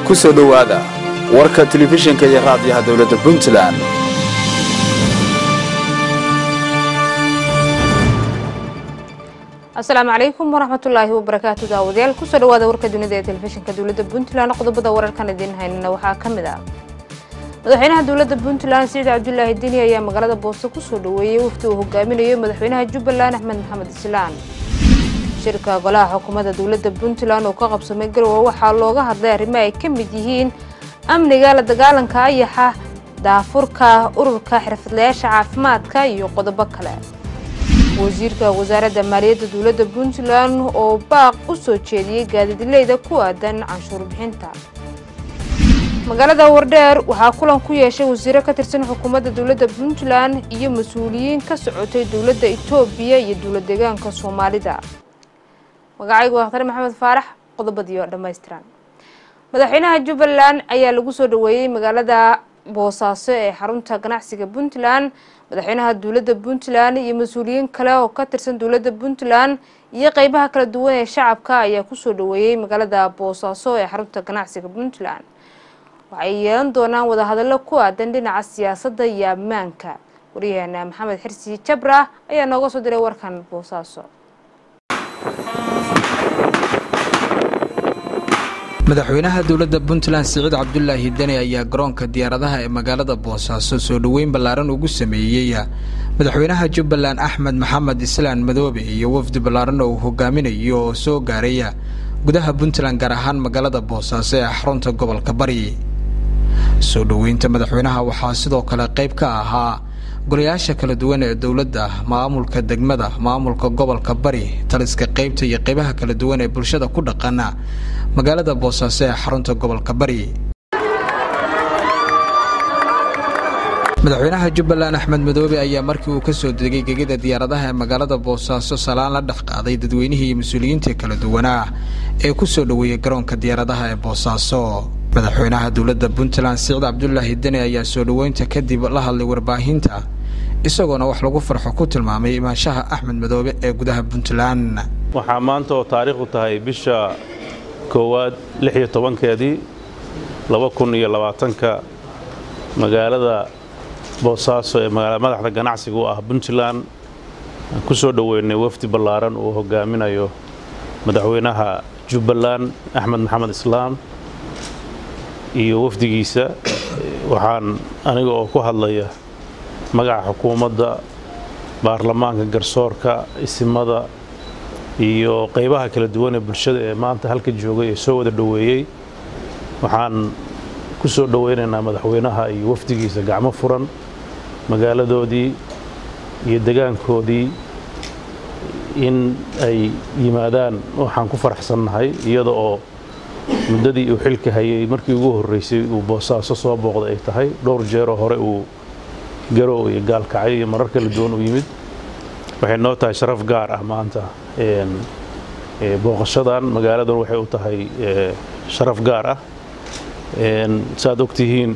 ku soo dhowaada warka telefishinka iyo raadiyaha dowladda puntland asalaamu calaykum waraxmatullaahi wabarakaatu daawadayaal kusoo dhawaada warka dunida ee telefishinka dowladda puntland qodobada wararkan idiin haynana waxaa ka mid ah madaxweynaha dowladda puntland siciid cabdulaahi deni ayaa magaalada boose kusoo dhaweeyey wafdi uu hogaaminayo madaxweynaha jubbaland axmed maxamed islaan shirka golaha xukuumadda dowladda puntland oo ka qabsamay garowe waxaa looga hadlay arrimo ay ka mid yihiin amniga la dagaalanka ayaxa daafurka ururka xirfadlayaasha caafimaadka iyo qodobo kale wasiirka wasaaradda maaliyadda dowladda puntland oo baaq u soo jeediyey gaadiidleyda ku aadan canshuur bixinta magaalada wardheer waxaa kulan ku yeeshay wasiiro ka tirsan xukuumadda dowladda puntland iyo mas-uuliyiin ka socotay dowladda etoobiya iyo dowlad deegaanka soomaalida magacaygu wakhtar maxamed faarax qodobadiio dhammaystiran madaxweynaha jubbaland ayaa lagu soo dhaweeyey magaalada boosaaso ee xarunta ganacsiga puntland madaxweynaha dowladda puntland iyo mas-uuliyiin kale oo ka tirsan dowladda puntland iyo qeybaha kala duwan ee shacabka ayaa kusoo dhaweeyey magaalada boosaaso ee xarunta ganacsiga puntland waxay yeelan doonaan wadahadallo ku aadan dhinaca siyaasadda iyo ammaanka waryaheena maxamed xirsi jabra ayaa nooga soo diray warkan boosaaso madaxweynaha dowladda puntland siciid cabdulaahi deni ayaa garoonka diyaaradaha ee magaalada boosaaso soo dhoweyn ballaaran ugu sameeyey madaxweynaha jubbaland axmed maxamed islaan madoobe iyo wafdi ballaaran oo uu hogaaminayo oo soo gaaraya gudaha puntland gaar ahaan magaalada boosaaso ee xarunta gobolka bari soo dhoweynta madaxweynaha waxaa sidoo kale qayb ka ahaa golayaasha kala duwan ee dowladda maamulka degmada maamulka gobolka bari taliska qaybta iyo qaybaha kala duwan ee bulshada ku dhaqana magaalada boosaaso ee xarunta gobolka bari madaxweynaha jubbaland axmed madoobe ayaa markii uu kasoo degay gegida diyaaradaha ee magaalada boosaaso salaan la dhex qaaday dadweynihii iyo mas-uuliyiintii kala duwanaa ee kusoo dhoweeyey garoonka diyaaradaha ee boosaaso madaxweynaha dowladda puntland siciid cabdulaahi deni ayaa soo dhoweynta kadib la hadlay warbaahinta isagoona wax lagu farxo ku tilmaamay imaanshaha axmed madoobe ee gudaha puntland waxaa maanta oo taariikhdu tahay bisha koowaad lix iyo tobankeedii laba kun iyo labaatanka magaalada boosaaso ee madaxda ganacsiga u ah puntland aan ku soo dhoweynay wafdi ballaaran uu hogaaminayo madaxweynaha jubbaland axmed maxamed islaam iyo wafdigiisa waxaan aniga oo ku hadlaya magaca xukuumadda baarlamaanka garsoorka isimada iyo qaybaha kala duwan ee bulshada ee maanta halka joogay ee soo wada dhoweeyey waxaan ku soo dhoweynaynaa madaxweynaha iyo wafdigiisa gacmo furan magaaladoodii iyo degaankoodii in ay yimaadaan waxaan ku faraxsannahay iyada oo muddadii uu xilka hayay markii ugu horreysay uu boosaaso soo booqday ay tahay dhowr jeeroo hore uu garow iyo gaalkacyo iyo marar kala duwan u yimid waxay noo tahay sharaf gaar ah maanta booqashadan magaaladan waxay u tahay sharaf gaar ah saaad og tihiin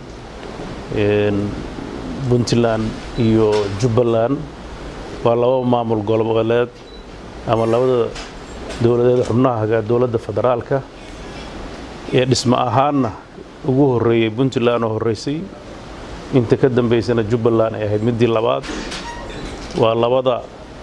puntland iyo jubbaland waa laba maamul goboleed ama labada dowladeed xubnaha dowladda federaalka ee dhismo ahaanna ugu horreeyey puntland oo horreysay inta ka dambaysana jubbaland ay ahayd middii labaad waa labada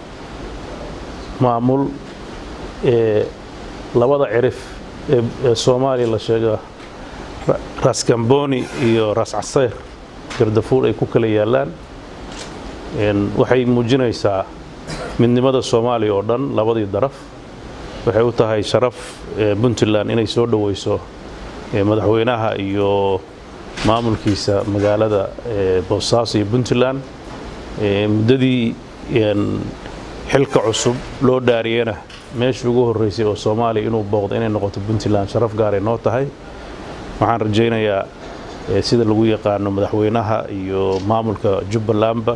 maamul ee labada cirif ee soomaaliya la sheega ras kamboni iyo ras caseyr gardafuul ay ku kala yaallaan waxay muujinaysaa midnimada soomaaliya oo dhan labadii daraf waxay u tahay sharaf puntland inay soo dhoweyso madaxweynaha iyo maamulkiisa magaalada boosaaso iyo puntland muddadii xilka cusub loo dhaariyena meeshii ugu horreysay oo soomaaliya inuu booqdo inay noqoto puntland sharaf gaaray noo tahay waxaan rajaynayaa sida lagu yaqaano madaxweynaha iyo maamulka jubbalandba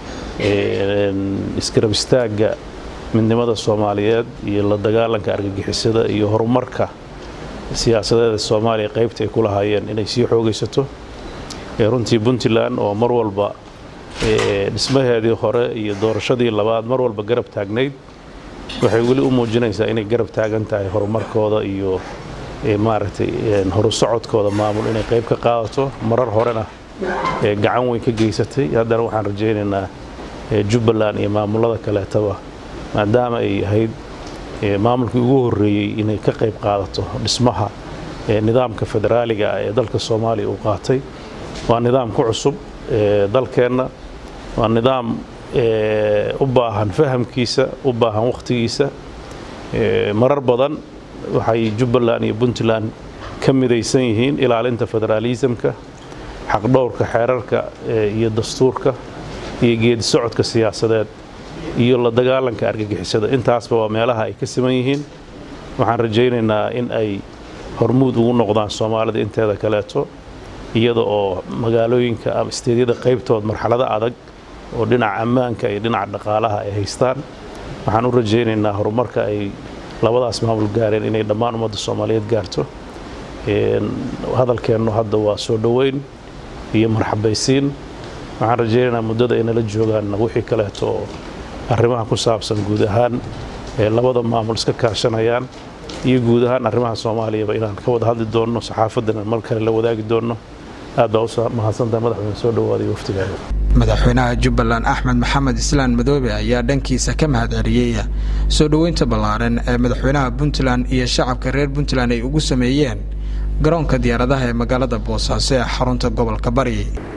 iskarab istaagga midnimada soomaaliyeed iyo la dagaalanka argagixisada iyo horumarka siyaasadeeda soomaaliya qaybta ay ku lahaayeen inay sii xoogaysato runtii puntland oo mar walba dhismaheedii hore iyo doorashadii labaad mar walba garab taagnayd waxay weli u muujinaysaa inay garab taagan tahay horumarkooda iyo maaragtay horu socodkooda maamul inay qayb ka qaadato marar horena gacan weyn ka geysatay haddana waxaan rajaynaynaa jubbaland iyo maamulada kaleetaba maadaama ay ahayd maamulkii ugu horreeyey inay ka qayb qaadato dhismaha nidaamka federaaliga ah ee dalka soomaaliya uu qaatay waa nidaam ku cusub dalkeenna waa nidaam u baahan fahamkiisa u baahan wakhtigiisa marar badan waxay jubbaland iyo puntland ka midaysan yihiin ilaalinta federaalisamka xaqdhowrka xeerarka iyo dastuurka iyo geedi socodka siyaasadeed iyo la dagaalanka argagixisada intaasba waa meelaha ay ka siman yihiin waxaan rajaynaynaa in ay hormuud ugu noqdaan soomaalida inteeda kaleeto iyada oo magaalooyinka ama isteedyada qaybtood marxalado adag oo dhinaca ammaanka iyo dhinaca dhaqaalaha ay haystaan waxaan u rajaynaynaa horumarka ay labadaas maamul gaareen inay dhammaan ummadda soomaaliyeed gaarto hadalkeennu hadda waa soo dhoweyn iyo marxabaysiin waxaan rajaynaynaa muddada ay nala joogaanna wixii kaleeto oo arrimaha ku saabsan guud ahaan labada maamul iska kaashanayaan iyo guud ahaan arrimaha soomaaliyaba inaan ka wada hadli doonno saxaafaddana mar kale la wadaagi doonno aad baa u mahadsantaha madaxweyne soo dhowaaday waftigaaga madaxweynaha jubbaland axmed maxamed islaan madoobe ayaa dhankiisa ka mahad celiyey soo dhoweynta ballaaran ee madaxweynaha puntland iyo shacabka reer puntland ay ugu sameeyeen garoonka diyaaradaha ee magaalada boosaaso ee xarunta gobolka bari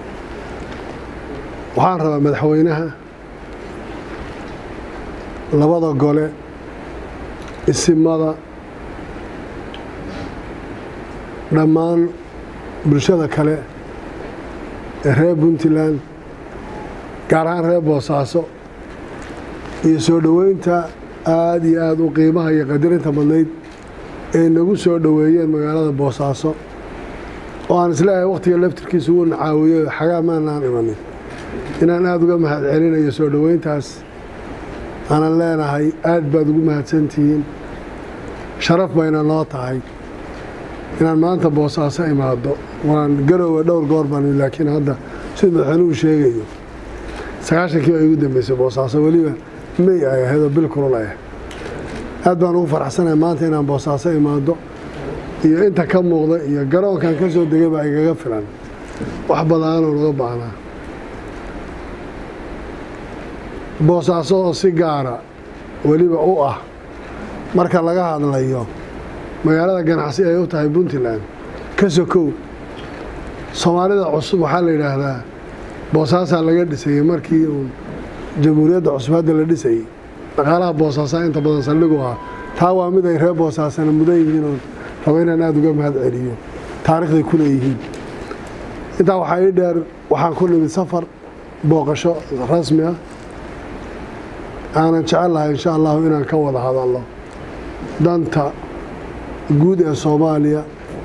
waxaan rabaa madaxweynaha labada gole isimada dhammaan bulshada kale ee reer puntland gaar ahaan reer boosaaso iyo soo dhoweynta aada iyo aada u qiimaha iyo qadarinta badnayd ay nagu soo dhoweeyeen magaalada boosaaso oo aan isleeyahay wakhtiga laftirkiisa wuu nacaawiyo xagaa maanaan imanin inaan aada uga mahad celinayo soo dhoweyntaas aanan leenahay aad baad ugu mahadsantihiin sharaf bayna noo tahay inaan maanta boosaaso imaado waan garowe dhowr goor baan laakiin hadda sida madaxweynuhu sheegayo sagaashankii baa igu dambeysay boosaaso weliba may ay ahaydoo bil kulul ay aad baan ugu faraxsanahay maanta inaan boosaaso imaado iyo inta ka muuqda iyo garoonkan ka soo degay baa igaga filan wax badaanoo naga baahnaa boosaaso oo si gaara weliba u ah marka laga hadlayo magaalada ganacsi ay u tahay puntland ka sokow soomaalida cusub waxaa la yidhaahdaa boosaasaa laga dhisayey markii uun jamhuuriyadda cusub hadda la dhisayey dhaqaalaha boosaasaa inta badan saldhigu ah taa waa mid ay reer boosaasana mudan yihiin oon rabo inaan aada uga mahad celiyo taarikhday ku leeyihiin intaa waxaa ii dheer waxaan ku nimid safar booqasho rasmi ah aanan jecel lahay insha allahu inaan ka wada hadalno danta guud ee soomaaliya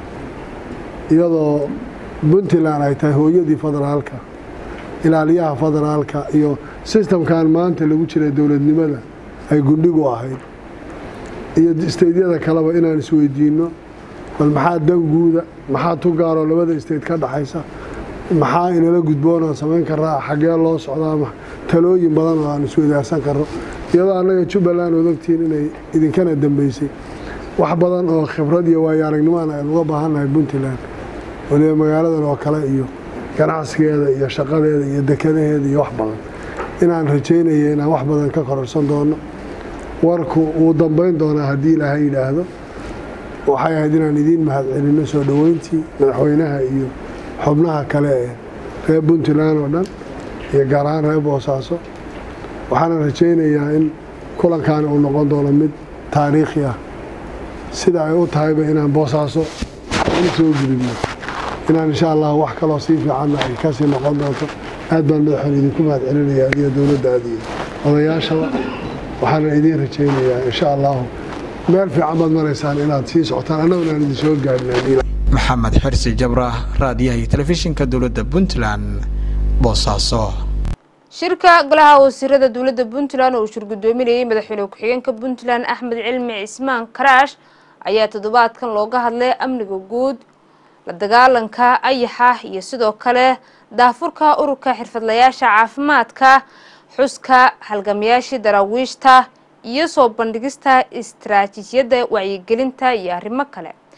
iyadoo puntland ay tahay hooyadii federaalka ilaaliyaha federaalka iyo sistamkan maanta lagu jiray dowladnimada ay gundhigu ahayd iyo isteydyada kaleba inaan isweydiinno bal maxaa dan guuda maxaa tugaaroo labada isteyd ka dhaxaysa maxaa inala gudboonaan samayn karaa xaggee loo socdaa talooyin badan oo aan isweydaarsan karno iyadoo annaga jubbaland ood ogtihiin inay idinkana dambeysay wax badan oo khibrad iyo waayo aragnimoan aynu uga baahannahay puntland waliba magaaladan oo kale iyo ganacsigeeda iyo shaqadeeda iyo dekadaheeda iyo wax badan inaan rajaynaya inaan wax badan ka kororsan doono warku wuu dambayn doonaa haddii ilaahay yidhaahdo waxay ahayd inaan idiin mahad celinno soo dhoweyntii madaxweynaha iyo xubnaha kale ee reer puntland oo dhan iyo gaar ahaan reer boosaaso waxaana rajaynayaa in kulankaani uu noqon doono mid taariikhi ah sida ay u tahayba inaan boosaaso u soo gudubno inaan insha allah wax kaloo sii fiicanna ay kasii noqon doonto aad baan madaxweyne idinku mahad celinaya adiga dowladdaada iyo odayaashaba waxaana idiin rajaynayaa insha allahu meel fiican baad maraysaan inaad sii socotaan annaguna aan idin soo gaadhin maxamed xirsi jabra raadiyaha iyo telefishinka dowladda puntland boosaaso shirka golaha wasiirada dowladda puntland oo uu shirgudoominayay madaxweyne ku-xigeenka puntland axmed cilmi cismaan karaash ayaa toddobaadkan looga hadlay amniga guud la dagaalanka ayaxa iyo sidoo kale daafurka ururka xirfadlayaasha caafimaadka xuska halgamayaashii daraawiishta iyo soo bandhigista istaraatiijiyadda wacyigelinta iyo arrimo kale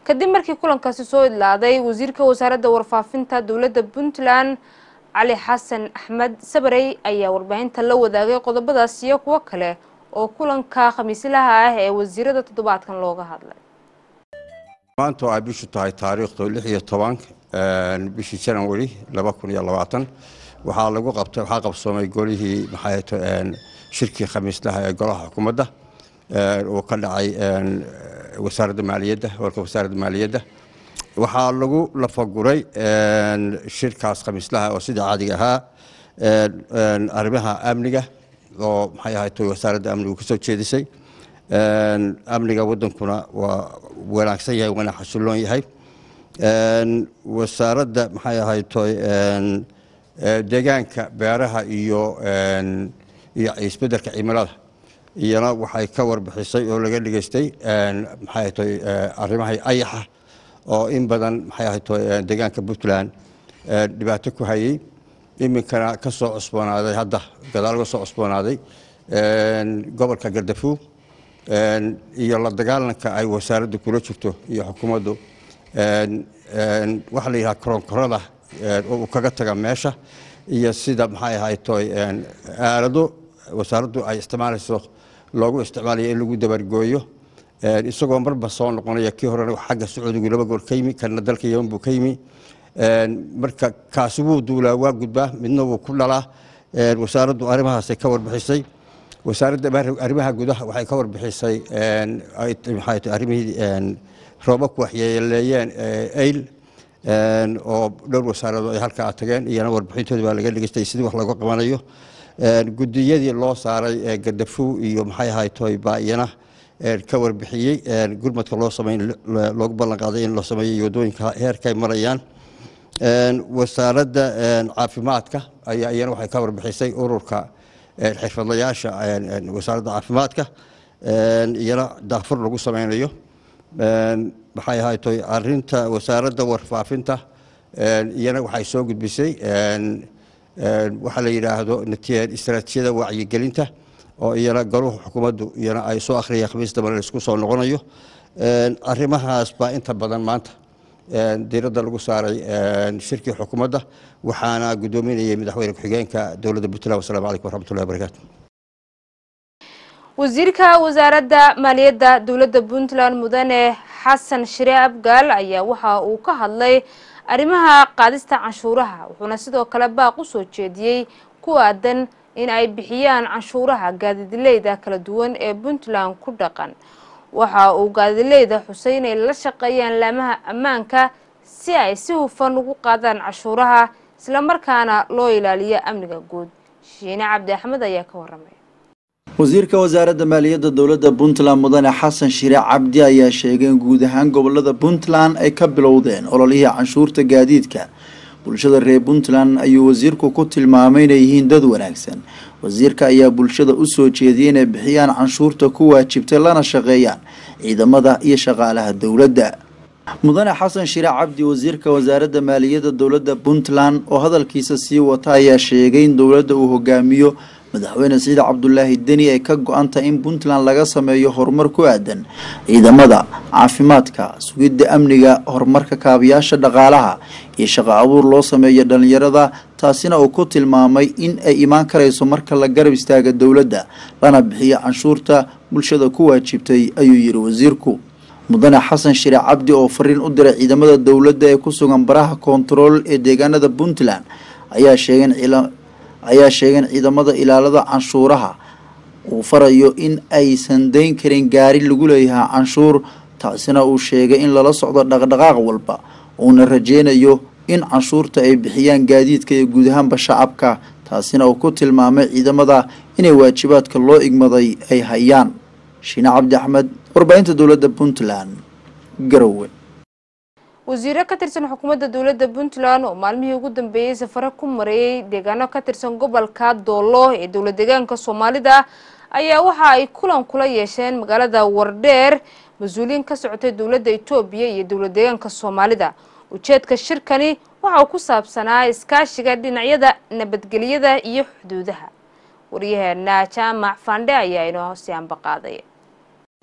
kadib markii kulankaasi soo idlaaday wasiirka wasaaradda warfaafinta dowladda puntland cali xasan axmed sabarey ayaa warbaahinta la wadaagay qodobadaas iyo kuwo kale oo kulanka khamiislaha ah ee wasiirada toddobaadkan looga hadlay maanta oo ay bishu tahay taariikhdu lix iyo toban bishii janawari laba kun iyo labaatan waxaa lagu qabtay waxaa qabsoomay golihii maxaato shirkii khamiislaha ee golaha xukuumadda uu ka dhacay wasaaradda maaliyadda warka wasaaradda maaliyadda waxaa lagu lafaguray shirkaas khamiislaha oo sida caadiga ahaa arrimaha amniga oo maxay ahayd wasaaradda amnigu ka soo jeedisay amniga wadankuna waa wanaagsan yahay waana xasiloon yahay wasaaradda maxay ahayd deegaanka beeraha iyo iyo isbeddelka cimilada iyana waxay ka warbixisay oo laga dhigeystay maxay ahayd arrimaha ayaxa oo in badan maxay ahayd deegaanka puntland dhibaato ku hayay iminkana ka soo cusboonaaday hadda gadaal uga soo cusboonaaday gobolka gardafuug iyo la dagaalanka ay wasaaraddu kula jirto iyo xukuumaddu waxaa la yidhaha koronkorada uu kaga taga meesha iyo sida maxay ahayd aalado wasaaraddu ay isticmaalayso loogu isticmaalayo in lagu dabargooyo isagoo marba soo noqonaya kii horena xagga sacuudigu laba goor ka yimi kana dalka yeman buu ka yimi marka kaasi wuu duulaa waa gudbaa midna wuu ku dhalaa wasaaraddu arrimahaasay ka warbixisay wasaaradda arrimaha gudaha waxay ka warbixisay arrimihii roobabku waxyeeleeyeen ayl oo dhowr wasaaradood ay halkaa tageen iyana warbixintooda baa laga dhegeystay sidii wax laga qabanayo gudiyadii loo saaray gadafuw iyo maxay ahaytoy baa iyana ka warbixiyey gurmadka loo sameyn loogu ballan qaaday in loo sameeyey wadooyinka heerkay marayaan wasaaradda caafimaadka ayaa iyana waxay ka warbixisay ururka xirfadlayaasha wasaaradda caafimaadka iyana daafur lagu sameynayo maxay ahaytoy arinta wasaaradda warfaafinta iyana waxay soo gudbisay waxaa la yidhaahdo istaraatiijiyada wacyigelinta oo iyana galuhu xukuumaddu iyana ay soo akhriyeen khamiis dambana laisku soo noqonayo arrimahaas baa inta badan maanta diiradda lagu saaray shirkii xukuumadda waxaana guddoominayay madaxweyne ku-xigeenka dowladda puntland wasalaamu calaykum waraxmatullahi wabarakaatu wasiirka wasaaradda maaliyadda dowladda puntland mudane xasan shire abgaal ayaa waxa uu ka hadlay arrimaha qaadista canshuuraha wuxuuna sidoo kale baaq u soo jeediyey ku aadan in ay bixiyaan canshuuraha gaadidileyda kala duwan ee puntland ku dhaqan waxa uu gaadidileyda xusay inay la shaqeeyaan laamaha ammaanka si ay si hufan ugu qaadaan canshuuraha islamarkaana loo ilaaliyo amniga guud shiine cabdi axmed ayaa ka waramay wasiirka wasaaradda maaliyadda dowladda puntland mudane xasan shire cabdi ayaa sheegay in guud ahaan gobolada puntland ay ka bilowdeen ololihii canshuurta gaadiidka bulshada reer puntland ayuu wasiirku ku tilmaamay inay yihiin dad wanaagsan wasiirka ayaa bulshada u soo jeediyay inay bixiyaan canshuurta ku waajibtay lana shaqeeyaan ciidamada iyo shaqaalaha dowladda mudane xasan shire cabdi wasiirka wasaaradda maaliyadda dowladda puntland oo hadalkiisa sii wata ayaa sheegay in dowladda uu hogaamiyo madaxweyne siciid cabdulaahi deni ay ka go-antahay in puntland laga sameeyo horumar ku aadan ciidamada caafimaadka sugidda amniga horumarka kaabayaasha dhaqaalaha iyo shaqo abuur loo sameeyo dhalinyarada taasina uu ku tilmaamay in ay imaan karayso marka la garab istaaga dowladda lana bixiyo canshuurta bulshada ku waajibtay ayuu yiri wasiirku mudane xasan shire cabdi oo fariin u diray ciidamada dowladda ee ku sugan baraha koontarool ee deegaanada puntland ayaa sheegay ayaa sheegay in ciidamada ilaalada canshuuraha uu farayo in aysan dayn karin gaari lagu leeyahay canshuur taasina uu sheegay in lala socdo dhaqdhaqaaq walba uuna rajeynayo in canshuurta ay bixiyaan gaadiidka iyo guud ahaanba shacabka taasina uu ku tilmaamay ciidamada inay waajibaadka loo igmaday ay hayaan shiine cabdi axmed warbaahinta dowladda puntland garowe wasiiro ka tirsan xukuumadda dowladda puntland oo maalmihii ugu dambeeyey safare ku mareeyay deegaano ka tirsan gobolka doolo ee dowlad deegaanka soomaalida ayaa waxa ay kulan kula yeesheen magaalada wardheer mas-uuliyiin ka socotay dowladda etoobiya iyo dowlad deegaanka soomaalida ujeedka shirkani waxa uu ku saabsanaa iskaashiga dhinacyada nabadgelyada iyo xuduudaha waryaheena jaamac fandhe ayaa inoo siyaanba qaaday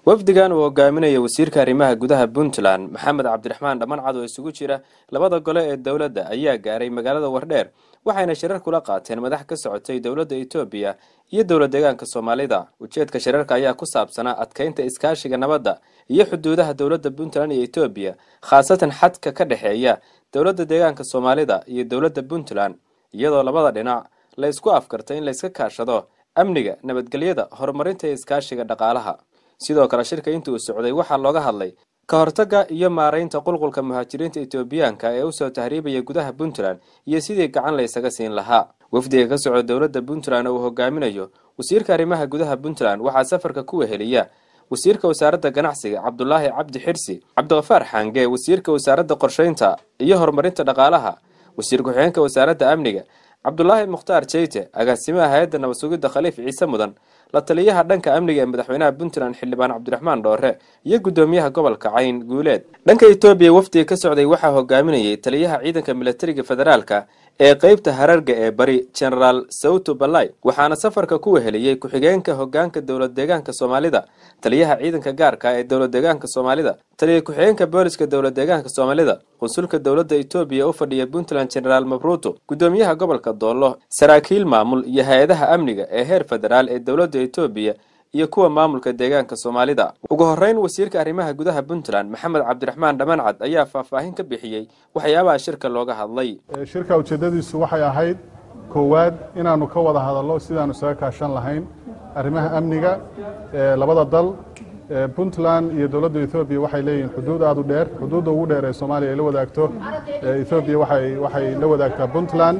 wafdigan uu hogaaminaya wasiirka arrimaha gudaha puntland maxamed cabdiraxmaan dhammancad oo isugu jira labada gole ee dowladda ayaa gaaray magaalada wardheer waxayna shirar kula qaateen madax ka socotay dowladda etoobiya iyo dowlad deegaanka soomaalida ujeedka shirarka ayaa ku saabsanaa adkeynta iskaashiga nabadda iyo xuduudaha dowladda puntland iyo etoobiya khaasatan xadka ka dhexeeya dowladda deegaanka soomaalida iyo dowladda puntland iyadoo labada dhinac la isku afkartay in layska kaashado amniga nabadgelyada horumarinta iyo iskaashiga dhaqaalaha sidoo kale shirka intii uu socday waxaa looga hadlay ka hortagga iyo maaraynta qulqulka muhaajiriinta etoobiyaanka ee usoo tahriibaya gudaha puntland iyo sidii gacan la ysaga siin lahaa wafdiga ka socda dowladda puntland oo uu hogaaminayo wasiirka arrimaha gudaha puntland waxaa safarka ku weheliya wasiirka wasaaradda ganacsiga cabdulaahi cabdi xirsi cabdiqafaar xaange wasiirka wasaaradda qorsheynta iyo horumarinta dhaqaalaha wasiir ku-xigeenka wasaaradda amniga cabdulaahi mukhtaar jeyte agaasimaha hay-adda nabad sugidda khaliif ciise mudan la taliyaha dhanka amniga ee madaxweynaha puntland xildhibaan cabdiraxmaan dhoore iyo guddoomiyaha gobolka cayn guuleed dhanka etoobiya wafdiga ka socday waxaa hogaaminayay taliyaha ciidanka milatariga federaalka ee qeybta hararga ee bari genaraal sawto balay waxaana safarka ku weheliyey ku-xigeenka hogaanka dowlad deegaanka soomaalida taliyaha ciidanka gaarka ee dowlad deegaanka soomaalida taliya ku-xigeenka booliska dowlad deegaanka soomaalida qunsulka dowladda etoobiya u fadhiya puntland genaraal mabruto guddoomiyaha gobolka doollo saraakiil maamul iyo hay-adaha amniga ee heer federaal ee dowladda etoobiya iyo kuwa maamulka deegaanka soomaalida ugu horeyn wasiirka arrimaha gudaha puntland maxamed cabdiraxmaan dhammancad ayaa faahfaahin ka bixiyey waxyaabaha shirka looga hadlay shirka ujeeddadiisu waxay ahayd koowaad inaannu ka wada hadallo sidaannu isaga kaashan lahayn arrimaha amniga labada dal puntland iyo dowladda ethoobiya waxay leeyihiin xuduud aada u dheer xuduudda ugu dheer ee soomaaliya ay la wadaagto ethoobiya waxay la wadaagtaa puntland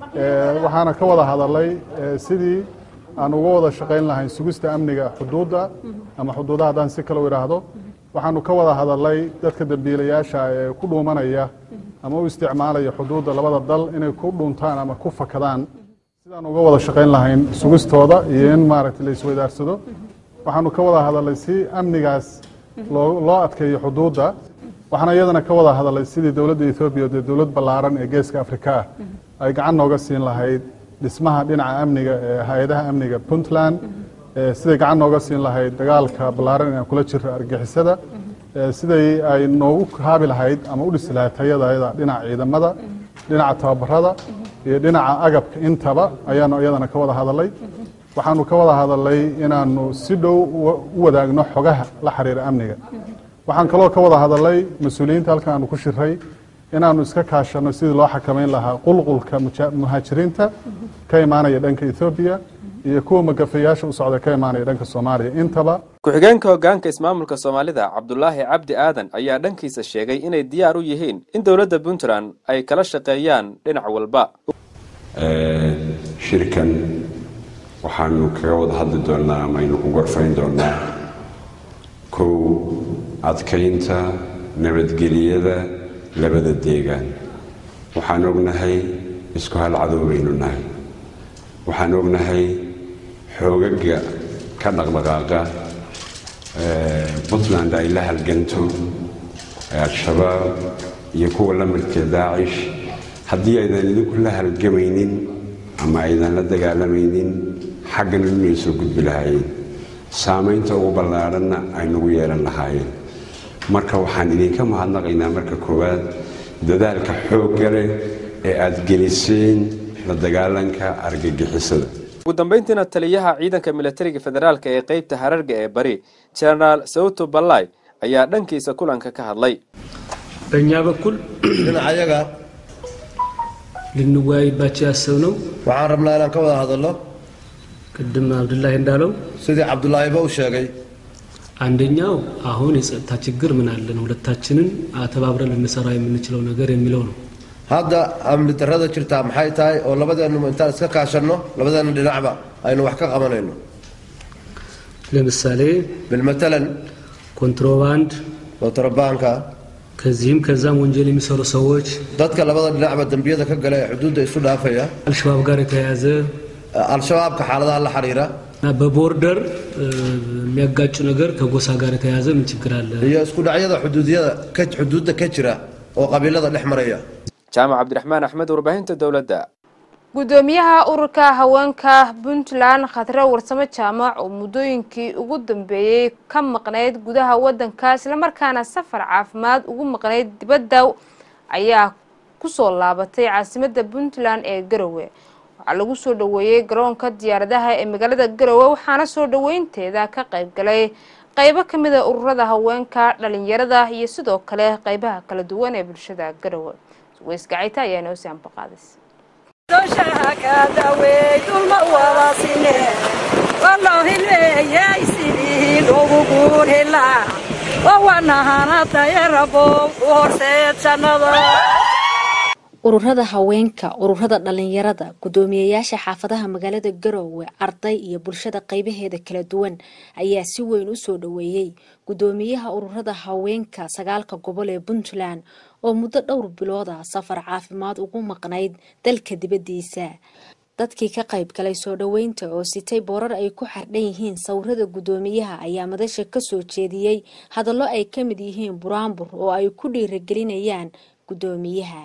waxaana ka wada hadalay sidii aan uga wada shaqayn lahayn sugista amniga xuduudda ama xuduudaha haddaan si kale u idhaahdo waxaanu ka wada hadalay dadka dembiilayaasha ee ku dhuumanaya ama u isticmaalaya xuduudda labada dal inay ku dhuntaan ama ku fakadaan sidaan uga wada shaqayn lahayn sugistooda iyo in maaragtay la isweydaarsado waxaanu ka wada hadalay si amnigaas loo adkeeyo xuduudda waxaana iyadana ka wada hadalay sidii dowladda ethoobiya dee dowlad ballaaran ee geeska afrika ah ay gacan nooga siin lahayd dhismaha dhinaca amniga ee hay-adaha amniga puntland siday gacan nooga siin lahayd dagaalka ballaaran inaan kula jiro argixisada siday ay noogu haabi lahayd ama u dhisi lahayd tayadayada dhinaca ciidamada dhinaca tababarada iyo dhinaca agabka intaba ayaanu iyadana ka wada hadalay waxaanu ka wada hadalay inaanu si dhow u wadaagno xogaha la xiriira amniga waxaan kaloo ka wada hadalay mas-uuliyiinta halkan aanu ku shiray inaanu iska kaashano sidii loo xakamayn lahaa qulqulka muhaajiriinta ka imaanaya dhanka ethoobiya iyo kuwa magafayaasha u socda ka imaanaya dhanka soomaaliya intaba ku-xigeenka hogaanka ismaamulka soomaalida cabdulaahi cabdi aadan ayaa dhankiisa sheegay inay diyaar u yihiin in dowladda puntland ay kala shaqeeyaan dhinac walba shirkan waxaanu kaga wada hadli doonnaa ama aynu ku gorfayn doonnaa kow adkaynta nabadgeliyada labada deegaan waxaan ognahay isku hal cadow baynu nahay waxaan ognahay xoogaga ka dhaqdhaqaaqa puntland ay la halganto al-shabaab iyo kuwa la midka daacish haddii aydan idinku la halgamaynin ama aydan la dagaalamaynin xaggana inay soo gudbi lahaayeen saamaynta ugu ballaadhanna ay nagu yeelan lahaayeen marka waxaan idinka mahadnaqaynaa marka koowaad dadaalka xoogga leh ee aada geliseen la dagaalanka argagixisada ugu dambeyntiina taliyaha ciidanka milatariga federaalka ee qeybta hararga ee bari genaraal sawto balay ayaa dhankiisa kulanka ka hadlay በእኛ በኩል dhinacayaga ልንወያይባቸው ያሰብነው waxaan rabnaa inaan ka wada hadalno ቅድም አብዱላሂ እንዳለው sidii cabdulaahiba u sheegay አንደኛው አሁን የጸጥታ ችግር ምን አለን ሁለታችንን ተባብረን ልንሰራ የምንችለው ነገር የሚለው ነው። hadda amni darrada jirtaa maxay tahay oo labadeennu intaan iska kaashanno labadeenna dhinacba aynu wax ka qabanayno ለምሳሌ bilmatalan ኮንትሮባንድ kontrabaanka ከዚህም ከዛም ወንጀል የሚሰሩ ሰዎች dadka labada dhinacba dembiyada ka gala ee xuduudda isu dhaafaya አልሸባብ ጋር የተያያዘ al-shabaabka xaaladaha la xiriira እና በቦርደር የሚያጋጩ ነገር ከጎሳ ጋር የተያያዘ ምን ችግር አለ? iyo isku dhacyada xuduudiyada ka xuduudda ka jira oo qabiilada dhex maraya jaamac cabdiraxmaan axmed warbaahinta dowladda gudoomiyaha ururka haweenka puntland khadre warsamo jaamac oo muddooyinkii ugu dambeeyey ka maqnayd gudaha wadanka islamarkaana safar caafimaad ugu maqnayd dibadda ayaa kusoo laabatay caasimada puntland ee garowe waxaa lagu soo dhaweeyey garoonka diyaaradaha ee magaalada garowe waxaana soo dhaweynteeda ka qayb galay qaybo kamid a ururada haweenka dhalinyarada iyo sidoo kale qeybaha kala duwan ee bulshada garowe weysgacayta ayaa inoo sii ambaqaadis ururada haweenka ururada dhalinyarada gudoomiyeyaasha xaafadaha magaalada garoowe arday iyo bulshada qeybaheeda kala duwan ayaa si weyn u soo dhaweeyey gudoomiyaha ururada haweenka sagaalka gobol ee puntland oo muddo dhowr bilood ah safar caafimaad ugu maqnayd dalka dibadiisa dadkii ka qayb galay soo dhaweynta oo sitay boorar ay ku xardhan yihiin sawirada gudoomiyaha ayaa madasha kasoo jeediyey hadallo ay ka mid yihiin buraanbur oo ay ku dhiiragelinayaan gudoomiyaha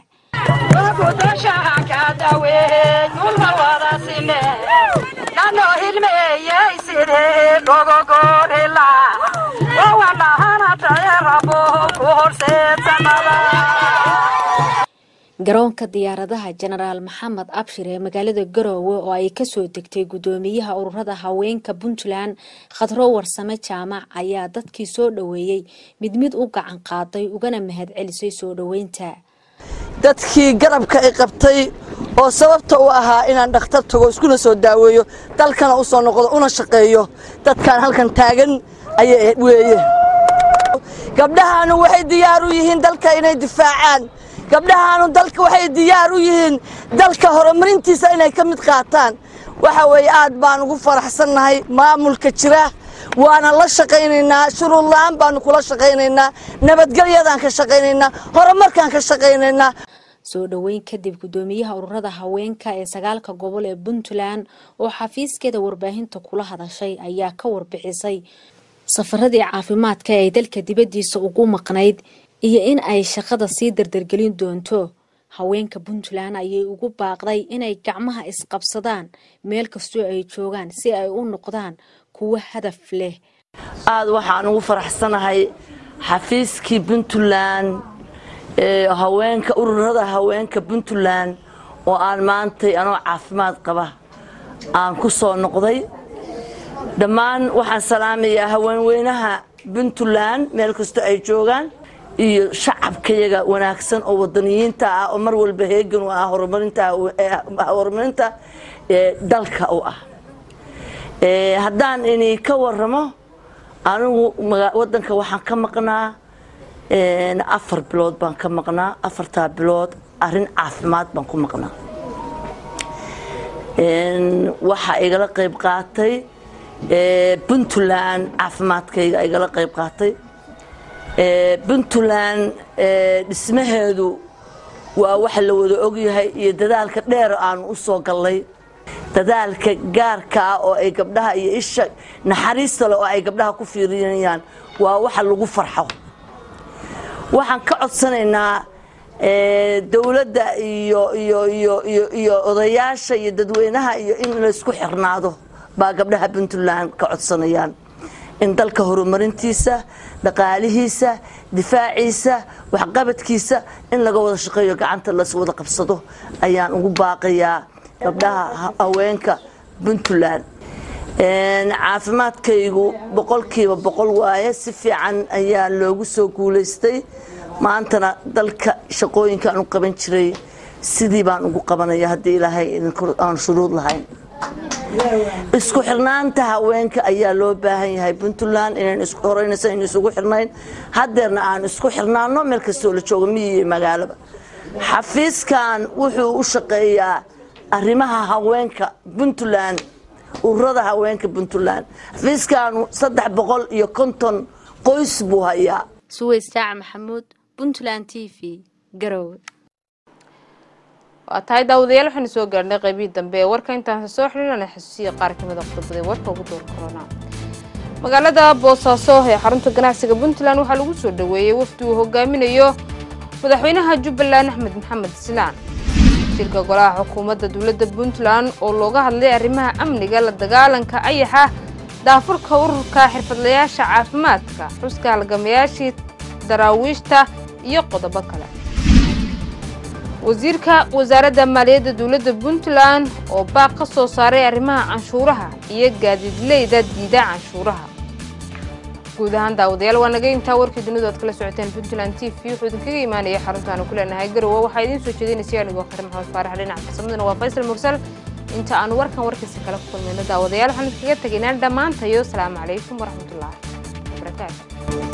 garoonka diyaaradaha jenaraal maxamed abshir ee magaalada garoowe oo ay kasoo degtay gudoomiyaha ururada haweenka puntland khadro warsame jaamac ayaa dadkii soo dhaweeyey mid mid u gacan qaaday ugana mahad celisay soo dhaweynta dadkii garabka i qabtay oo sababta u ahaa inaan dhakhtar tago iskuna soo daaweeyo dalkana u soo noqdo una shaqeeyo dadkaan halkan taagan ayay weeye gabdhahaanu waxay diyaar u yihiin dalka inay difaacaan gabdhahaanu dalka waxay diyaar u yihiin dalka horumarintiisa inay ka mid qaataan waxa weeye aad baan ugu faraxsannahay maamulka jira waana la shaqaynaynaa shuruud la-aan baanu kula shaqaynaynaa nabadgelyadaan ka shaqaynaynaa horumarkaan ka shaqaynaynaa soo dhoweyn kadib gudoomiyaha ururada haweenka ee sagaalka gobol ee puntland oo xafiiskeeda warbaahinta kula hadashay ayaa ka warbixisay safaradii caafimaadka ee dalka dibadiisa ugu maqnayd iyo in ay shaqada sii dardargelin doonto haweenka puntland ayay ugu baaqday inay gacmaha isqabsadaan meel kastoo ay joogaan si ay u noqdaan kuwo hadaf leh aad waxaan ugu faraxsanahay xafiiskii puntland ee haweenka ururada haweenka puntland oo aan maantay anoo caafimaad qaba aan ku soo noqday dhammaan waxaan salaamayaa haweenweynaha puntland meel kastoo ay joogaan iyo shacabkayaga wanaagsan oo wadaniyiinta ah oo mar walba heegan u ah horumarinta dalka u ah haddaan ini ka waramo anigu wadanka waxaan ka maqnaa afar bilood baan ka maqnaa afartaa bilood arin caafimaad baan ku maqnaa waxaa igala qayb qaatay puntland caafimaadkayga igala qayb qaatay puntland dhismaheedu waa waxa la wada ogyahay iyo dadaalka dheer aanu u soo gallay dadaalka gaarka ah oo ay gabdhaha iyo isha naxariista le oo ay gabdhaha ku fiirinayaan waa waxa lagu farxo waxaan ka codsanaynaa dowladda iyo iyo iyo iyo iyo odayaasha iyo dadweynaha iyo in laysku xirnaado baa gabdhaha puntland ka codsanayaan in dalka horumarintiisa dhaqaalihiisa difaaciisa waxqabadkiisa in laga wada shaqeeyo gacanta las wada qabsado ayaan ugu baaqayaa gabdhaha haweenka puntland caafimaadkaygu boqolkiiba boqol waaye si fiican ayaa loogu soo guulaystay maantana dalka shaqooyinkaan u qaban jiray sidii baan ugu qabanaya haddii ilaahay aan shuruud lahayn isku xirnaanta haweenka ayaa loo baahan yahay puntland inaan horeynaysa in isugu xirnayn hadeerna aan isku xirnaano meel kastoo la joogo miyi iyo magaaloba xafiiskan wuxuu u shaqeeyaa arrimaha haweenka puntland ururada haweenka puntland xafiiskanu saddex boqol iyo konton qoys buu hayaa suweys jaac maxamuud puntland t v garowe waa tahay daawadayaal waxaynu soo gaarhnay qaybihii dambe ee warka intaanse soo xidhiirana xasuusiya qaar kamid a qodobada warka ugu door korona magaalada boosaaso ee xarunta ganacsiga puntland waxaa lagu soo dhaweeyey wafdi uu hogaaminayo madaxweynaha jubbaland axmed maxamed islaan shirka golaha xukuumadda dowladda puntland oo looga hadlay arrimaha amniga la dagaalanka ayaxa daafurka ururka xirfadlayaasha caafimaadka xuska halgamayaashii daraawiishta iyo qodobo kale wasiirka wasaaradda maaliyadda dowladda puntland oo baaq ka soo saaray arrimaha canshuuraha iyo gaadiidleyda diida canshuuraha guud ahaan daawadayaal waa naga intaa warkii dunidu aad kala socoteen puntland t v wuxuu idinkaga imaanaya xaruntaanu ku leenahay garowe waxaa idiin soo jeedinaysa anigoo khare maxamed faarax dhinaca farsamadana waa faysal mursal inta aanu warkan warkiisa kala ku kulmayno daawadayaal waxaan idinkaga tegaynaa dhammaantayo asalaamu calaykum waraxmatullaahi wabarakaatu